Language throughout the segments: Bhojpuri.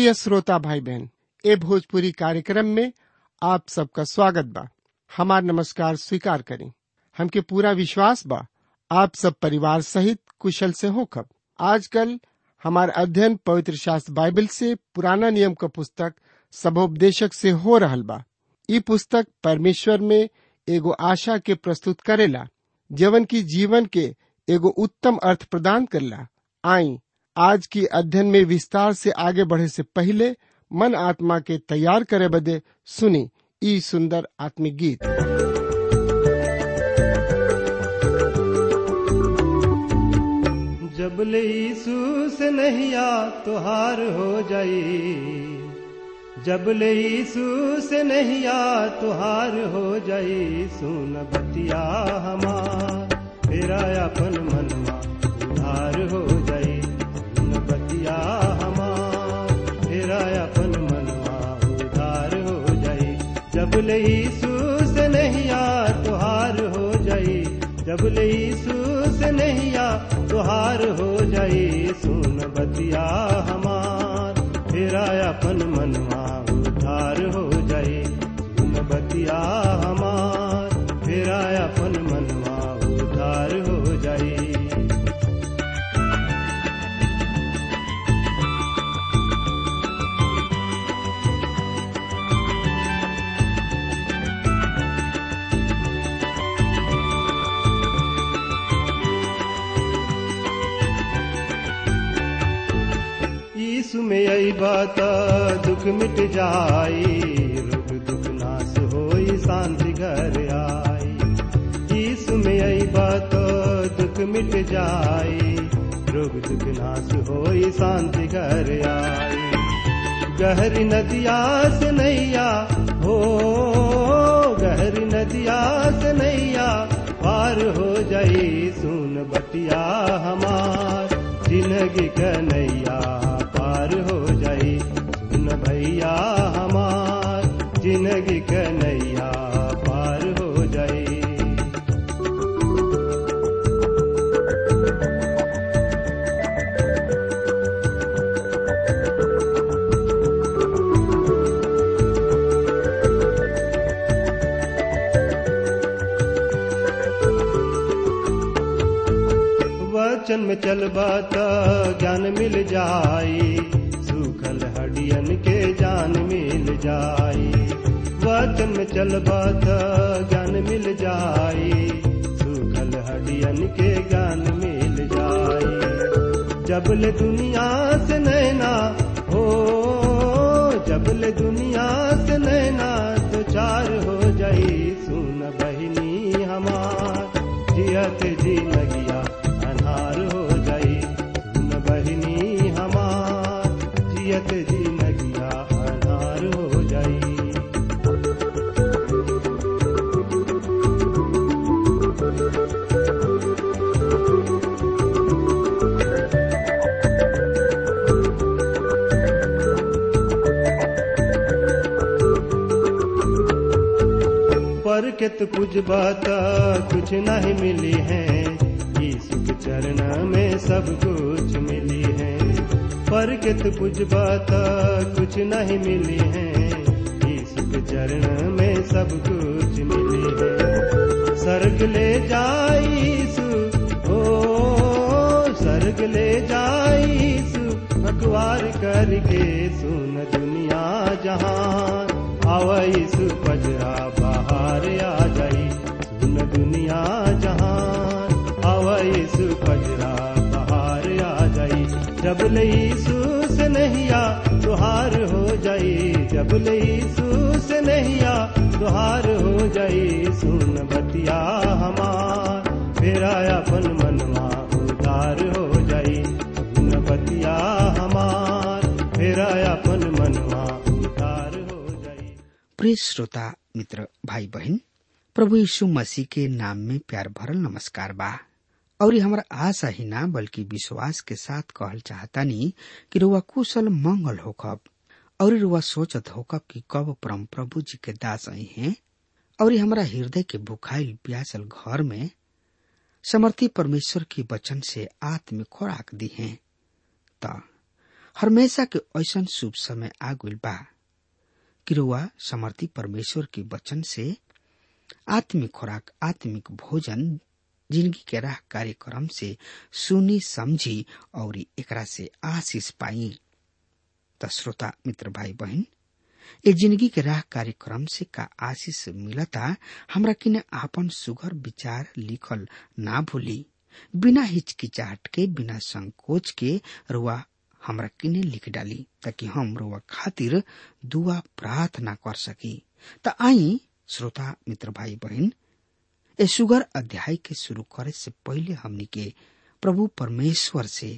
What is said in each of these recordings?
प्रिय श्रोता भाई बहन ए भोजपुरी कार्यक्रम में आप सबका स्वागत बा हमार नमस्कार स्वीकार करें हमके पूरा विश्वास बा आप सब परिवार सहित कुशल से होखब आजकल हमार अध्ययन पवित्र शास्त्र बाइबल से पुराना नियम का पुस्तक सबोपदेशक से हो रहल बा ई पुस्तक परमेश्वर में एगो आशा के प्रस्तुत करेला जवन की जीवन के एगो उत्तम अर्थ प्रदान करला आई आज की अध्ययन में विस्तार से आगे बढ़े से पहले मन आत्मा के तैयार करे बदे सुनी ई सुंदर आत्मिक गीत जब ले यीशु से नहिया तुहार हो जाई जब ले यीशु से नहिया तुहार हो जाई सुन बतिया हमार तेरा अपन मनवा उधार हो जाई सुन बतिया हमार तेरा अपन मनवा उधार हो जाई जब ले यीशु से नहिया तुहार हो जाई जब ले यीशु से नहिया तुहार हो जाई सुन बतिया हमार तेरा अपन मनवा उधार हो जाई सुन बतिया हमार तेरा अपन मनवा उधार हो जाई यीशु में आई बात दुख मिट जाई रोग दुख नाश होई शांति घर आई यीशु में आई बात दुख मिट जाई रोग दुख नाश होई शांति घर आई गहरी नदिया से नैया हो गहरी नदिया से नैया पार हो जाई सुन बतिया हमार जिंदगी कन्हैया पार हो जाई सुन भैया हमार जिंदगी कन्हैया पार हो जाई वचन में चलबा त ज्ञान मिल जाई सूखल हडियन के जान मिल जाई वचन में चलबा त ज्ञान मिल जाई सूखल हडियन के ज्ञान मिल जाई जबल दुनिया से नैना हो जबल दुनिया से नैना तो चार हो जाई सुन बहिनी हमार जियत जी लगिया अन्हार हो जाई सुन बहिनी हमार जियत जी लगिया अन्हार हो जाई पर के तो कुछ बात कुछ नहीं मिली है यीशु के चरण में सब कुछ मिली है पर के तो कुछ बात कुछ नहीं मिली है यीशु के चरण में सब कुछ मिली है सर्ग ले जाई यीशु ओ सर्ग ले जाई यीशु अखबार करके सुन दुनिया जहान आवाईसु पजरा बाहर आ जाई सुन दुनिया जहान आवाईसु पजरा बाहर आ जाई जब लईसु से नहिया तुहार हो जाई जब लईसु से नहिया तुहार हो जाई सुन बतिया हमार फेरा अपन मनवा उदार हो जाई सुन बतिया हमार फेरा अपन मनवा उदार हो जाई प्रिय श्रोता मित्र भाई बहन प्रभु यीशु मसीह के नाम में प्यार भरल नमस्कार बा और हमारा आशा ही ना बल्कि विश्वास के साथ कहल चाहतानी कि रुआ कुशल मंगल होखब और रुआ सोचत होखब कि कब परम प्रभु जी के दास आई हैं और हमारा हृदय के भुखाइल प्यासल घर में समर्थी परमेश्वर के वचन से आत्म खोराक दी हैं त हमेशा के ऐसन शुभ समय आ गइल बा कि रउआ समर्थी परमेश्वर के वचन से आत्मिक खुराक आत्मिक भोजन जिंदगी के राह कार्यक्रम से सुनी समझी और एकरा से आशीष पाई त श्रोता मित्र भाई बहन ए जिंदगी के राह कार्यक्रम से का आशीष मिलता हमरा किने आपन सुगर विचार लिखल ना भूली बिना हिचकिचाहट के बिना संकोच के रुआ हमरा किने लिख डाली ताकि हम रुआ खातिर दुआ प्रार्थना कर सकी त आई श्रोता मित्र भाई बहन ए सुगर अध्याय के शुरू करे से पहले हमनी के प्रभु परमेश्वर से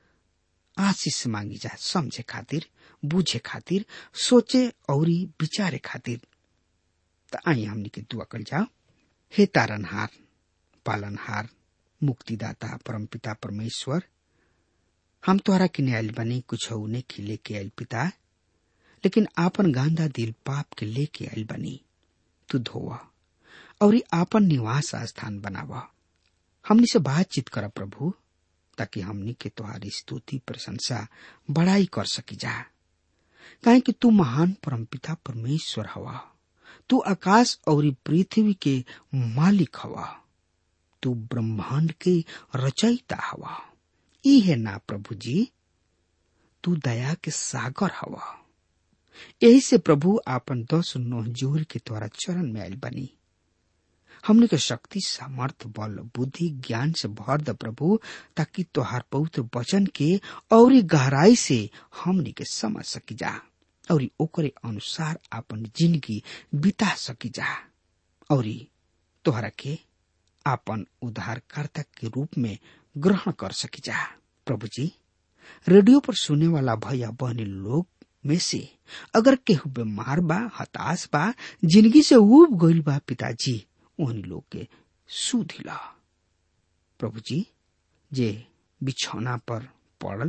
आशीष मांगी जा समझे खातिर बुझे खातिर सोचे और विचारे खातिर त आई हमनी के दुआ कल जाओ हे तारनहार पालनहार मुक्तिदाता परमपिता परमेश्वर हम तोहरा किने आयल बनी कुछ ने के लेके आयल पिता लेकिन आपन गांधा दिल पाप के लेके आयल बनी तू धोवा और आपन निवास स्थान बनावा हमनी से बातचीत कर प्रभु ताकि हमनी के तुम्हारी स्तुति प्रशंसा बड़ाई कर सकी जा काहे कि तू महान परमपिता परमेश्वर हवा तू आकाश और पृथ्वी के मालिक हवा तू ब्रह्मांड के रचयिता हवा ई है ना प्रभु जी तू दया के सागर हवा यही से प्रभु आपन दस नोह जोर के द्वारा चरण में आयल बनी हमने के शक्ति सामर्थ बल बुद्धि ज्ञान से भर द प्रभु ताकि तोहार पवित्र वचन के और गहराई से हमने के समझ सकी जा और ओकरे अनुसार अपन जिंदगी बिता सकी जा और तोहरा के आपन उद्धारकर्ता के रूप में ग्रहण कर सकी जा प्रभु जी रेडियो पर सुने वाला भैया बहनी लोग में से अगर केहू बीमार बा हताश बा जिंदगी से उब गईल बा पिताजी उन लोग के सुधिला प्रभु जी जे बिछौना पर पड़ल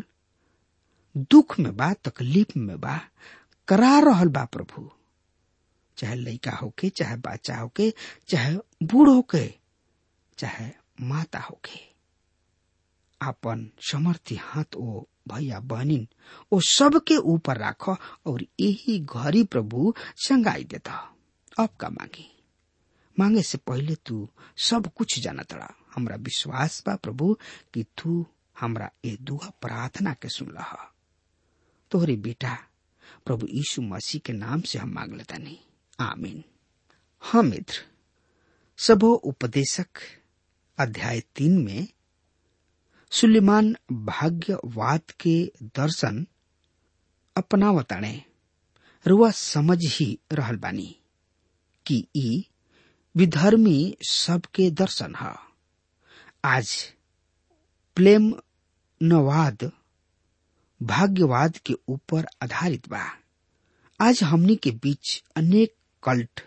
दुख में बा तकलीफ में बा करा रहल बा प्रभु चाहे लड़का होके चाहे बच्चा होके चाहे बूढ़ होके चाहे माता होके आपन समर्थी हाथ ओ भैया बहनिन ओ सबके ऊपर राख और यही घरी प्रभु संगाई देता अब का मांगी मांगे से पहले तू सब कुछ जानत रहा हमरा विश्वास बा प्रभु कि तू हमरा ए दुआ प्रार्थना के सुनला तोहरे बेटा प्रभु यीशु मसीह के नाम से हम मांग लेता नहीं आमीन हाँ मित्र सबो उपदेशक अध्याय तीन में सुलेमान भाग्यवाद के दर्शन अपनावताणे रुआ समझ ही रहल बानी कि ई विधर्मी सबके दर्शन है आज प्लेम नवाद भाग्यवाद के ऊपर आधारित बा आज हमनी के बीच अनेक कल्ट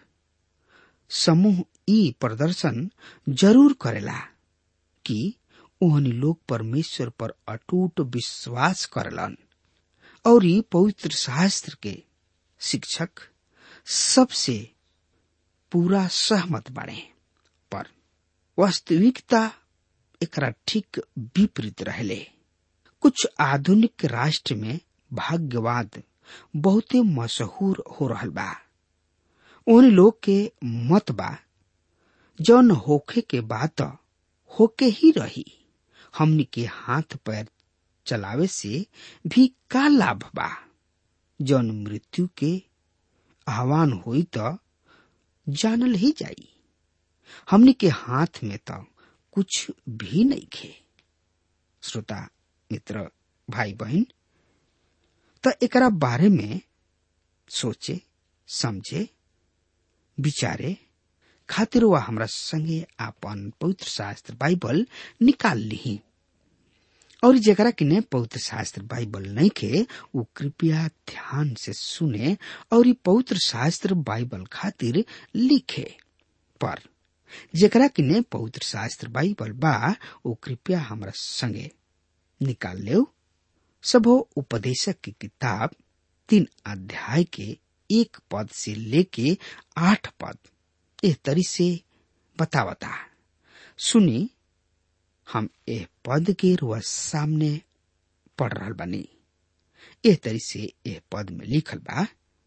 समूह ई प्रदर्शन जरूर करेला कि ओहनी लोग परमेश्वर पर अटूट विश्वास करलन और ई पवित्र शास्त्र के शिक्षक सबसे पूरा सहमत बने पर वास्तविकता एकरा ठीक विपरीत रहले कुछ आधुनिक राष्ट्र में भाग्यवाद बहुते मशहूर हो रहल बा उन लोग के मत बा जौन होखे के बात होके ही रही हमनी के हाथ पैर चलावे से भी का लाभ बा जौन मृत्यु के आह्वान हुई तो जानल ही जाई हमनी के हाथ में तो कुछ भी नहीं खे श्रोता मित्र भाई बहन तो एकरा बारे में सोचे समझे विचारे खातिर वह हमरा संगे आपन पवित्र शास्त्र बाइबल निकाल ली और जरा किने पवित्र शास्त्र बाइबल नहीं के वो कृपया ध्यान से सुने और ये पवित्र शास्त्र बाइबल खातिर लिखे पर जरा किने पवित्र शास्त्र बाइबल बा वो कृपया हमरा संगे निकाल ले सबो उपदेशक की किताब तीन अध्याय के एक पद से लेके आठ पद एह तरी से बतावता सुनी हम एह पद के रुआ सामने पढ़ रहा बनी एह तरी से एह पद में लिखल बा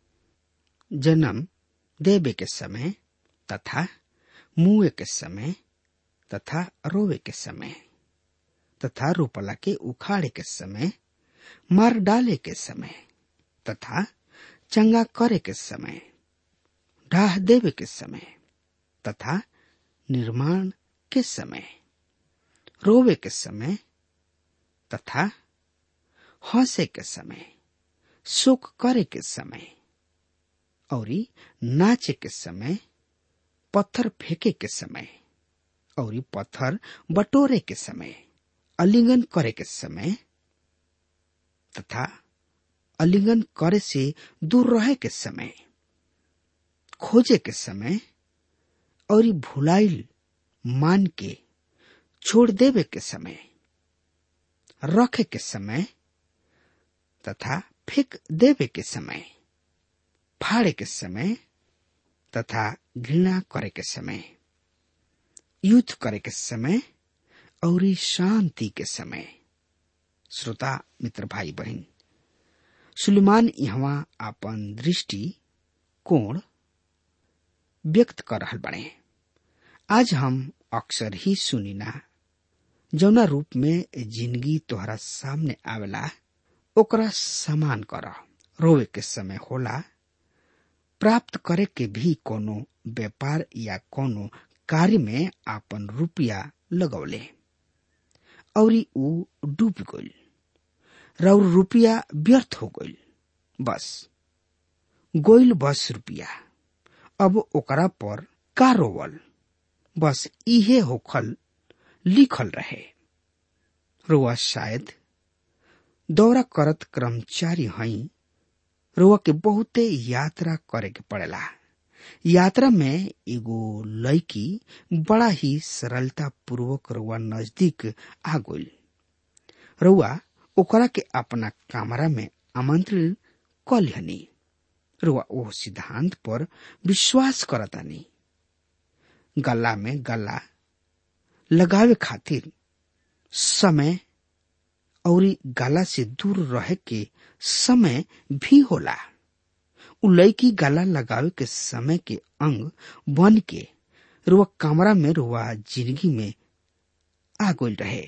जन्म देवे के समय तथा मुए के समय तथा रोवे के समय तथा रोपला के उखाड़े के समय मार डाले के समय तथा चंगा करे के समय ढाह देवे के समय तथा निर्माण के समय रोवे के समय तथा हंसे के समय सुख करे के समय और नाचे के समय पत्थर फेंके के समय और पत्थर बटोरे के समय अलिंगन करे के समय तथा अलिंगन करे से दूर रहे के समय खोजे के समय और भुलाइल मान के छोड़ देवे के समय रखे के समय तथा फेंक देवे के समय फाड़े के समय तथा घृणा करे के समय युद्ध करे के समय और शांति के समय श्रोता मित्र भाई बहन सुलेमान यहाँ अपन दृष्टि कोण व्यक्त कर रहल बने आज हम अक्सर ही सुनिना जौना रूप में जिंदगी तोहरा सामने आवेला ओकरा समान कर रोवे के समय होला प्राप्त करे के भी कोनो व्यापार या कोनो कार्य में आपन रुपया लगौले और ऊ डूब गईल रौर रुपया व्यर्थ हो गईल बस गोइल बस रुपया अब ओकरा पर का रोवल बस इहे होखल लिखल रहे रोआ शायद दौरा करत कर्मचारी हई रोआ के बहुते यात्रा करे के पड़ेला यात्रा में एगो लड़की बड़ा ही सरलता पूर्वक रुआ नजदीक आ गई रुआ ओकरा के अपना कमरा में आमंत्रित कलिहनी रुआ ओ सिद्धांत पर विश्वास करतानी गला में गला लगावे खातिर समय और गला से दूर रहे के समय भी होला उ लड़की गला लगावे के समय के अंग बन के रुआ कमरा में रुआ जिंदगी में आ गोल रहे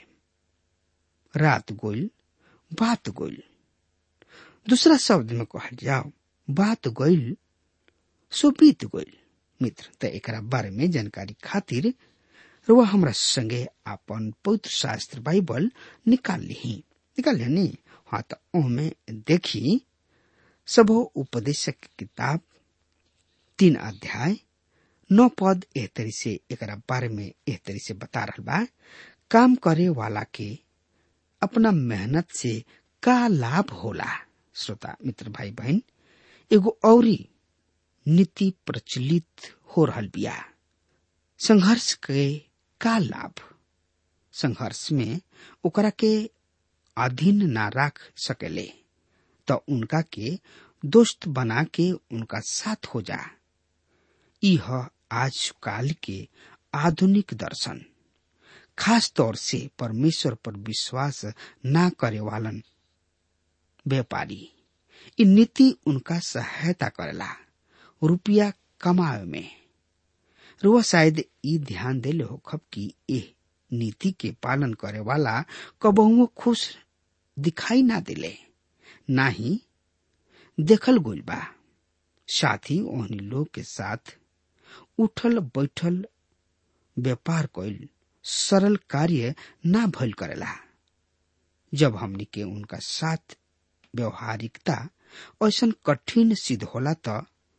रात गोल बात गोल दूसरा शब्द में कहल जाओ बात गोल सो बीत गोल मित्र त एकरा बारे में जानकारी खातिर रुआ हमरा संगे अपन पवित्र शास्त्र बाइबल निकाल ली निकाल ली हाँ तो ओमे देखी सबो उपदेशक की किताब तीन अध्याय नौ पद एह तरी से एक बारे में एह तरी से बता रहा बा काम करे वाला के अपना मेहनत से का लाभ होला श्रोता मित्र भाई बहन एगो औरी नीति प्रचलित हो रहल बिया संघर्ष के का लाभ संघर्ष में ओकरा के अधीन ना रख सकेले तो उनका के दोस्त बना के उनका साथ हो जा यह आज काल के आधुनिक दर्शन खास तौर से परमेश्वर पर विश्वास ना करे वालन व्यापारी इ नीति उनका सहायता करेला रुपया कमावे में रुआ शायद ई ध्यान देले हो खब कि एह नीति के पालन करे वाला कबहुओ खुश दिखाई ना दिले ना ही देखल गोल बा साथ ही ओहनी लोग के साथ उठल बैठल व्यापार कइल सरल कार्य ना भइल करेला जब हमनी के उनका साथ व्यवहारिकता ऐसा कठिन सिद्ध होला त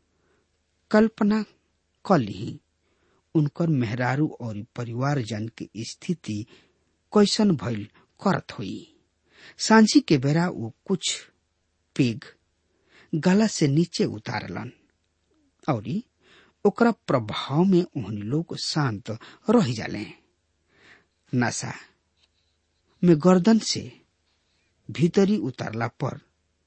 कल्पना क ली उनकर मेहरारू और परिवार जन के स्थिति कैसन भइल करत हुई सांझी के बेरा वो कुछ पेग गला से नीचे उतारलन और ओकरा प्रभाव में उन लोग शांत रह जाले नशा में गर्दन से भीतरी उतारला पर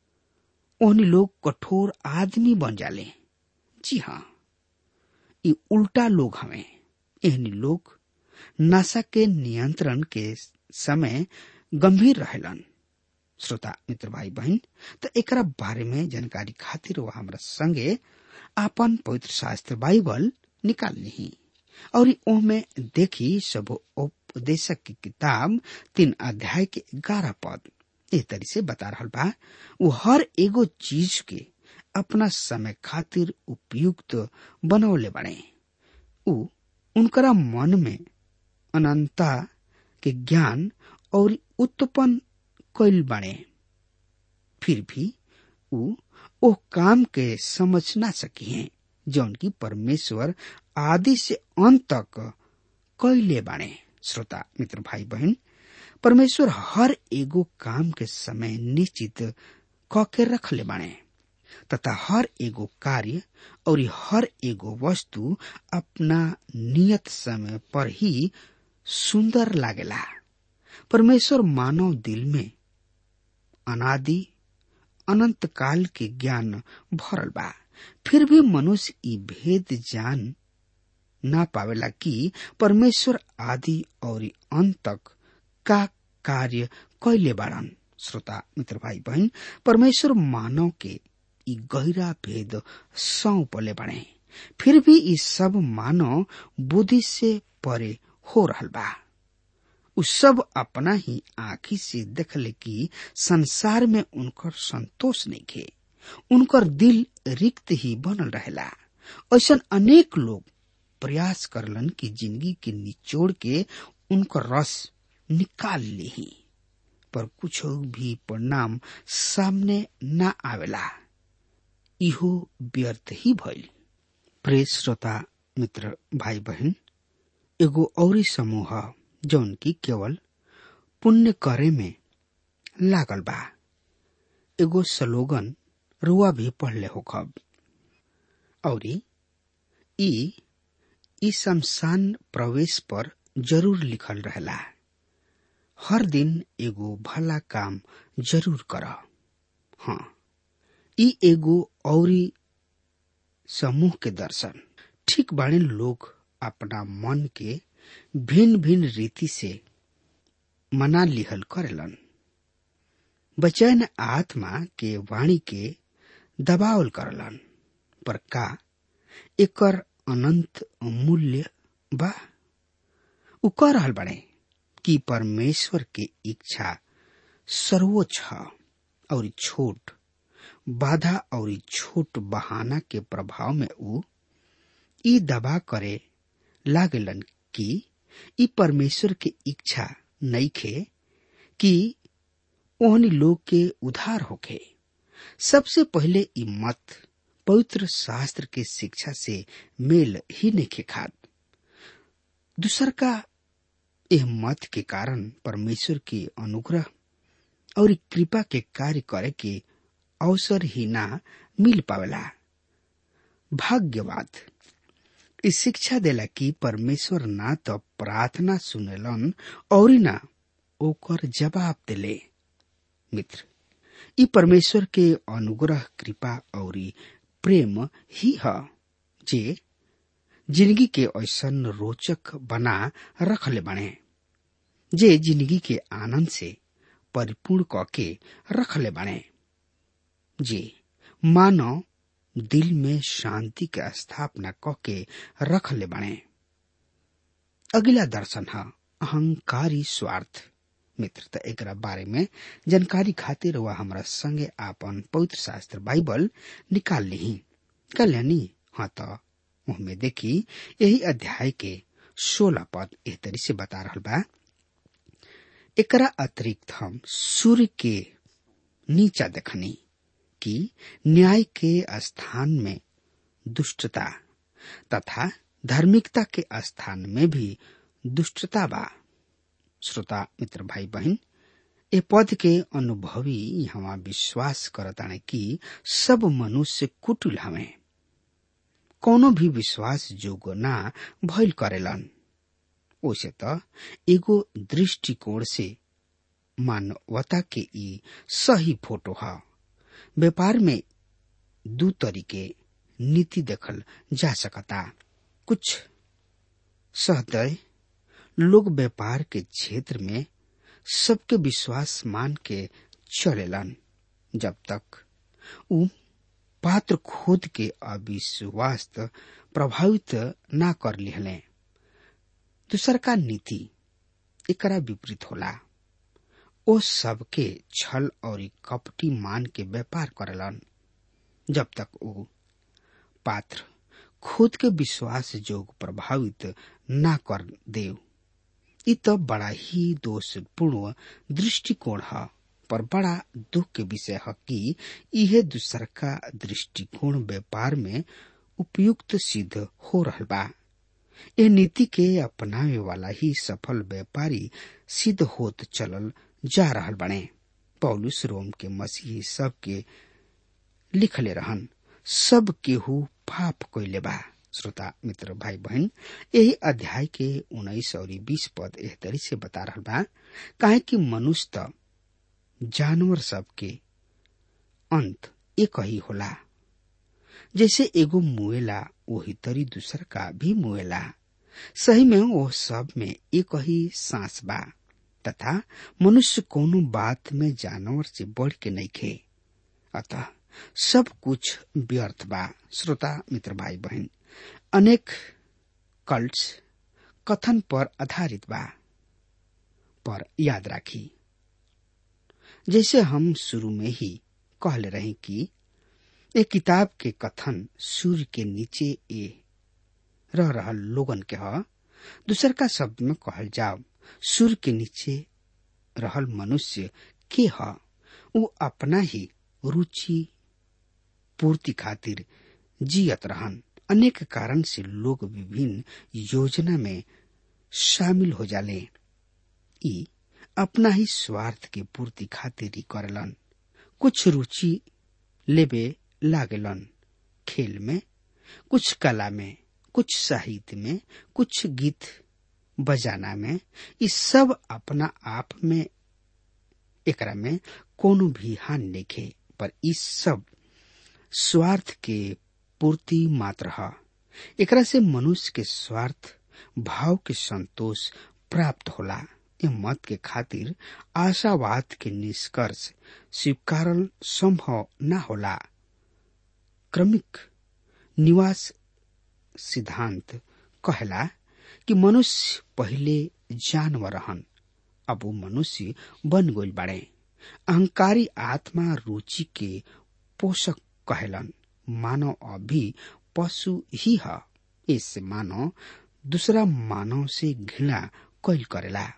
उन लोग कठोर आदमी बन जाले जी हाँ ये उल्टा लोग हमें एहनी लोग नशा के नियंत्रण के समय गंभीर रहेलन श्रोता मित्र भाई बहन तो एकरा बारे में जानकारी खातिर वो हमरा संगे आपन पवित्र शास्त्र बाइबल निकाल ली और ओमे देखी सब उपदेशक की किताब तीन अध्याय के ग्यारह पद ए तरी से बता रहा बा वो हर एगो चीज के अपना समय खातिर उपयुक्त बनौले बने उ उनकरा मन में अनंता के ज्ञान और उत्पन्न कैल बने फिर भी उ ओ काम के समझ ना सकी हैं जौन की परमेश्वर आदि से अंत तक कैले बाणे श्रोता मित्र भाई बहन परमेश्वर हर एगो काम के समय निश्चित क के रखले बाणे तथा हर एगो कार्य और हर एगो वस्तु अपना नियत समय पर ही सुंदर लागेला परमेश्वर मानव दिल में अनादि अनंत काल के ज्ञान भरल बा फिर भी मनुष्य ई भेद जान ना पावेला कि परमेश्वर आदि और अंत तक का कार्य कैले बाड़न श्रोता मित्र भाई बहन परमेश्वर मानव के ई गहरा भेद सौंपले बने फिर भी ई सब मानव बुद्धि से परे हो रहल बा उ सब अपना ही आँखी से देखले कि संसार में उनकर संतोष नहीं खे उनकर दिल रिक्त ही बनल रहेला ऐसा अनेक लोग प्रयास करलन कि जिंदगी के निचोड़ के उनकर रस निकाल ली पर कुछ भी परिणाम सामने न आवेला इहो व्यर्थ ही भइल प्रिय श्रोता मित्र भाई बहन एगो औरी समूह जौन की केवल पुण्य करे में लागल बा एगो स्लोगन रुआ भी पढ़ले हो खब और ई ई शमशान प्रवेश पर जरूर लिखल रहेला हर दिन एगो भला काम जरूर कर हाँ ई एगो औरी समूह के दर्शन ठीक बाणे लोग अपना मन के भिन्न भिन्न रीति से मना लिहल करेलन बचैन आत्मा के वाणी के दबावल करलन पर का एकर अनंत मूल्य बा उ कह रहल बने कि परमेश्वर के इच्छा सर्वोच्च है और छोट बाधा और छोट बहाना के प्रभाव में उ ई दबा करे लागलन कि ई परमेश्वर के इच्छा नहीं खे कि ओहनी लोग के उधार होखे सबसे पहले ई मत पवित्र शास्त्र के शिक्षा से मेल ही नहीं खाद दूसर का यह मत के कारण परमेश्वर के अनुग्रह और कृपा के कार्य करे के अवसर ही ना मिल पावेला भाग्यवाद इस शिक्षा देला कि परमेश्वर ना तो प्रार्थना सुनेलन और ना ओकर जवाब देले मित्र ई परमेश्वर के अनुग्रह कृपा और प्रेम ही है जे जिंदगी के ऐसन रोचक बना रखले बने जे जिंदगी के आनंद से परिपूर्ण कके रखले बने जे मानव दिल में शांति के स्थापना कके रखले बने अगला दर्शन है अहंकारी स्वार्थ मित्र त एकरा बारे में जानकारी खातिर वह हमरा संगे आपन पवित्र शास्त्र बाइबल निकाल ली कल्याणी हाँ तो में देखी यही अध्याय के सोलह पद एह तरी से बता रहा बा एकरा अतिरिक्त हम सूर्य के नीचा देखनी कि न्याय के स्थान में दुष्टता तथा धार्मिकता के स्थान में भी दुष्टता बा श्रोता मित्र भाई बहन ए पद के अनुभवी यहाँ विश्वास करताने कि सब मनुष्य कुटिल हमें कोनो भी विश्वास जोग ना भइल करेलन ओसे त एगो दृष्टिकोण से मानवता के ई सही फोटो है व्यापार में दू तरीके नीति देखल जा सकता कुछ सहदय लोग व्यापार के क्षेत्र में सबके विश्वास मान के चलेलन जब तक उ पात्र खोद के अविश्वास प्रभावित ना कर लिहले दूसर का नीति एकरा विपरीत होला ओ सबके छल और कपटी मान के व्यापार करलन जब तक वो पात्र खुद के विश्वास जोग प्रभावित ना कर देव इ तो बड़ा ही दोषपूर्ण दृष्टिकोण है पर बड़ा दुख के विषय है कि यह दूसर का दृष्टिकोण व्यापार में उपयुक्त सिद्ध हो रहा बा ये नीति के अपनावे वाला ही सफल व्यापारी सिद्ध होत चलल जा रहा बने पौलुस रोम के मसीही सब के लिखले रहन सब केहू पाप कैले बा श्रोता मित्र भाई बहन यही अध्याय के उन्नीस और बीस पद एह तरी से बता रहा बा काहे कि मनुष्य त जानवर सब के अंत एक ही होला जैसे एगो मुएला वही तरी दूसर का भी मुएला सही में वो सब में एक ही सांस बा तथा मनुष्य कोनो बात में जानवर से बढ़ के नहीं खे अतः सब कुछ व्यर्थ बा श्रोता मित्र भाई बहन अनेक कल्ट्स कथन पर आधारित बा पर याद राखी जैसे हम शुरू में ही कहले रहे कि ए किताब के कथन सूर्य के नीचे ए रह रहा लोगन के ह दूसर का शब्द में कहल जाओ सूर्य के नीचे रहल मनुष्य के ह वो अपना ही रुचि पूर्ति खातिर जियत रहन अनेक कारण से लोग विभिन्न योजना में शामिल हो जाले ई अपना ही स्वार्थ के पूर्ति खातिर ही करलन कुछ रुचि लेबे लागलन खेल में कुछ कला में कुछ साहित्य में कुछ गीत बजाना में इस सब अपना आप में एकरा में कोनो भी हान देखे पर इस सब स्वार्थ के पूर्ति मात्र है एकरा से मनुष्य के स्वार्थ भाव के संतोष प्राप्त होला ये मत के खातिर आशावाद के निष्कर्ष स्वीकारल संभव न होला क्रमिक निवास सिद्धांत कहला कि मनुष्य पहले जानवर रहन अब वो मनुष्य बन गई बाड़े अहंकारी आत्मा रुचि के पोषक कहलन मानव अभी पशु ही है इससे मानव दूसरा मानव से घृणा कैल करेला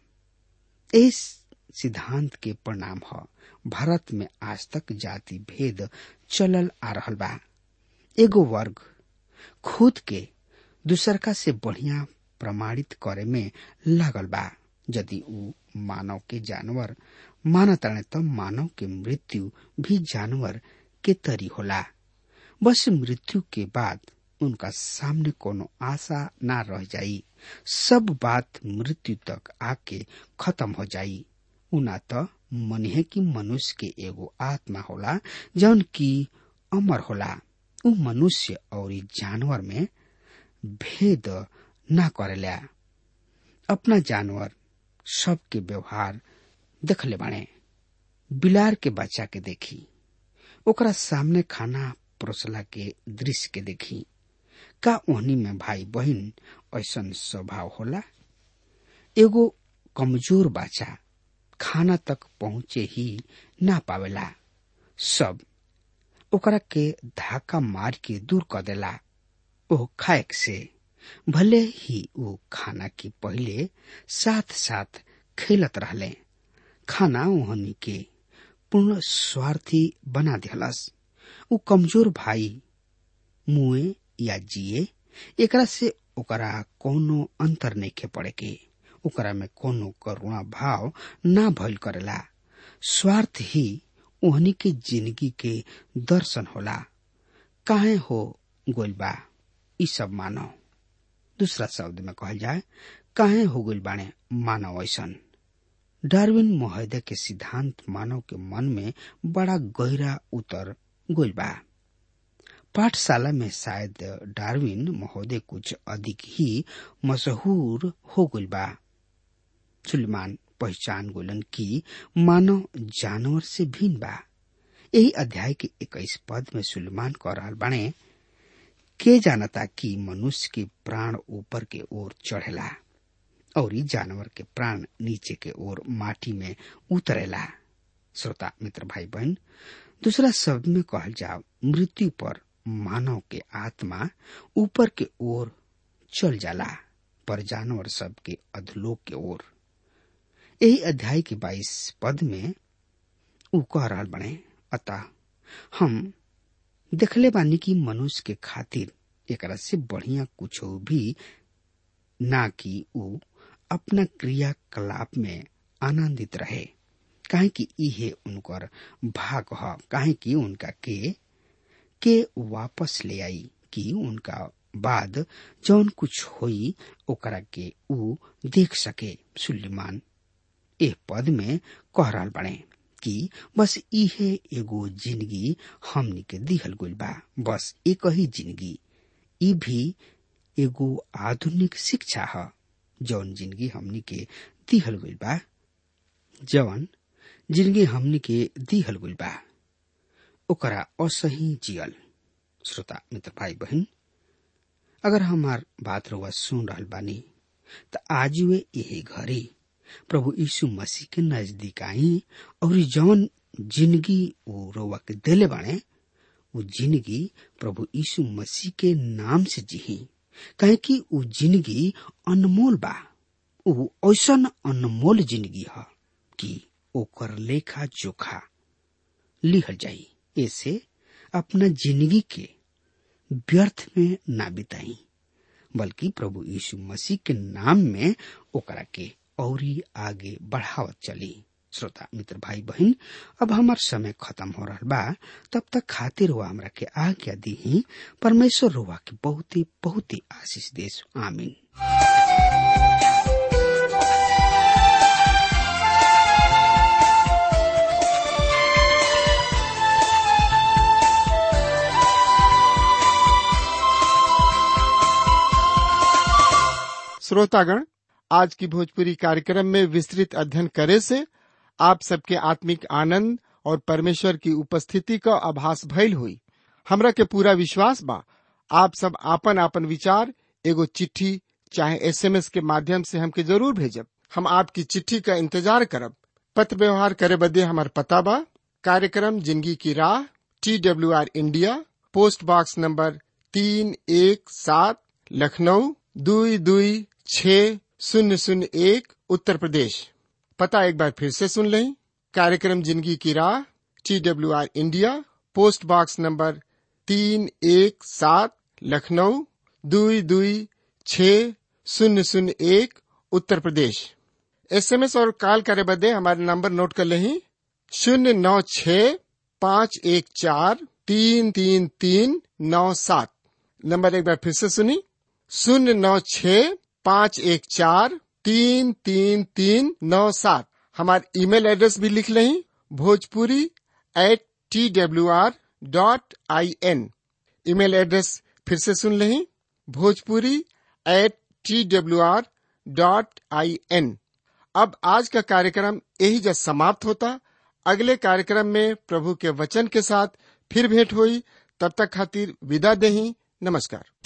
इस सिद्धांत के परिणाम है भारत में आज तक जाति भेद चलल आ रहल बा एगो वर्ग खुद के दूसरका से बढ़िया प्रमाणित करे में लागल बा यदि उ मानव के जानवर मानताणे त मानव के मृत्यु भी जानवर के तरी होला बस मृत्यु के बाद उनका सामने कोनो आशा ना रह जाई सब बात मृत्यु तक आके खत्म हो जाई उना त मनिहे की मनुष्य के एगो आत्मा होला जौन की अमर होला उ मनुष्य और जानवर में भेद ना करेला अपना जानवर सबके व्यवहार देखले बाणे बिलार के बच्चा के देखी ओकरा सामने खाना परोसला के दृश्य के देखी का ओहनी में भाई बहन ऐसन स्वभाव होला एगो कमजोर बच्चा खाना तक पहुंचे ही ना पावेला सब ओकरा के धाका मार के दूर कर देला ओ खाएक से भले ही वो खाना के पहले साथ साथ खेलत रहले खाना ओहनी के पूर्ण स्वार्थी बना दिलस उ कमजोर भाई मुए या जिए एकरा से ओकरा कोनो अंतर नहीं के पड़े के ओकरा में कोनो करुणा भाव ना भइल करेला स्वार्थ ही ओहनी के जिंदगी के दर्शन होला काहे हो गोल बा ई सब मानव दूसरा शब्द में कहल जाए काहे हो गइल बाणे मानव ऐसन डार्विन महोदय के सिद्धांत मानव के मन में बड़ा गहरा उतर गइल बा पाठशाला में शायद डार्विन महोदय कुछ अधिक ही मशहूर हो गइल बा सुलेमान पहचान गोलन की मानव जानवर से भिन्न बा यही अध्याय के इक्कीस पद में सुलेमान कह रहा बने के जानता कि मनुष्य के प्राण ऊपर के ओर चढ़ेला और ई जानवर के प्राण नीचे के ओर माटी में उतरेला श्रोता मित्र भाई बहन दूसरा शब्द में कहल जाओ मृत्यु पर मानव के आत्मा ऊपर के ओर चल जाला पर जानवर सब के अधलोक के ओर यही अध्याय के बाईस पद में ऊ कह रहा बने अतः हम देखले बानी कि मनुष्य के खातिर एकरा से बढ़िया कुछ भी ना कि ऊ अपना क्रियाकलाप में आनंदित रहे काहे कि इहे उनकर भाग ह काहे कि उनका के के वापस ले आई कि उनका बाद जौन कुछ होई ओकरा के ऊ देख सके सुलेमान एह पद में कह रहल बने कि बस इहे एगो जिंदगी हमनी के दिहल गइल बा बस एक ही जिंदगी ई भी एगो आधुनिक शिक्षा ह जौन जिंदगी हमनी के दिहल गइल बा जौन जिंदगी हमनी के दिहल गइल बा ओकरा असही जियल श्रोता मित्र भाई बहन अगर हमार बात रउआ सुन रहल बानी त आज वे यही घड़ी प्रभु यीशु मसीह के नजदीक आई और जौन जिंदगी वो रउआ के देले बाणे वो जिंदगी प्रभु यीशु मसीह के नाम से जिही कहे कि वो जिंदगी अनमोल बा वो ऐसन अनमोल जिंदगी ह कि ओकर लेखा जोखा लिहल जाई ऐसे अपना जिंदगी के व्यर्थ में ना बिताई बल्कि प्रभु यीशु मसीह के नाम में ओकरा के औरी आगे बढ़ावत चली श्रोता मित्र भाई बहन अब हमार समय खत्म हो रहा बा तब तक खातिर हुआ हमरा के आज्ञा दी परमेश्वर रुआ के बहुत ही बहुत ही आशीष देश आमीन श्रोतागण आज की भोजपुरी कार्यक्रम में विस्तृत अध्ययन करे से आप सबके आत्मिक आनंद और परमेश्वर की उपस्थिति का आभास भइल हुई हमरा के पूरा विश्वास बा आप सब आपन आपन विचार एगो चिट्ठी चाहे एसएमएस के माध्यम से हमके जरूर भेजब हम आपकी चिट्ठी का इंतजार करब पत्र व्यवहार करे बदे हमार पता बा कार्यक्रम जिंदगी की राह T W R India post box number तीन एक सात लखनऊ दुई दुई छ शून्य शून्य एक उत्तर प्रदेश पता एक बार फिर से सुन लें कार्यक्रम जिंदगी की राह T W R India post box number तीन एक सात लखनऊ दुई दुई छ शून्य शून्य एक उत्तर प्रदेश एसएमएस और कॉल करे बदे हमारे नंबर नोट कर लें शून्य नौ छ पाँच एक चार तीन तीन तीन नौ सात नंबर एक बार फिर से सुनी शून्य नौ छ पाँच एक चार तीन तीन तीन नौ सात हमारे ईमेल एड्रेस भी लिख लें Bhojpuri at T W R dot I N email address फिर से सुन लें Bhojpuri at T W R dot I N अब आज का कार्यक्रम यही जब समाप्त होता अगले कार्यक्रम में प्रभु के वचन के साथ फिर भेंट हुई तब तक खातिर विदा देही नमस्कार